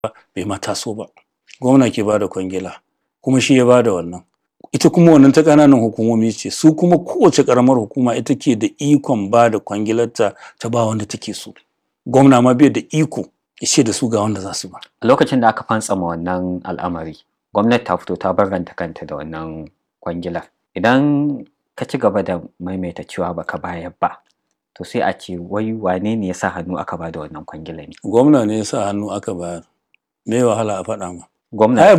bai ma taso ba gwamna ke bada kwangila kuma shi ya bada wannan ita kuma wannan ta ƙananan hukumomi ce su kuma kowace ƙaramar hukuma ita ke da ikon ba da kwangilarta ta ba wanda take so gwamna ma bai da iko ya ce da su ga wanda za su ba a lokacin da aka fantsama wannan al'amari gwamnati ta fito ta barranta kanta da wannan kwangilar idan ka ci gaba da maimaita cewa baka bayar ba to sai a ce wai wane ne ya sa hannu aka ba da wannan kwangila ne gwamna ne ya sa hannu aka bayar me wahala a faɗa ma gwamna ai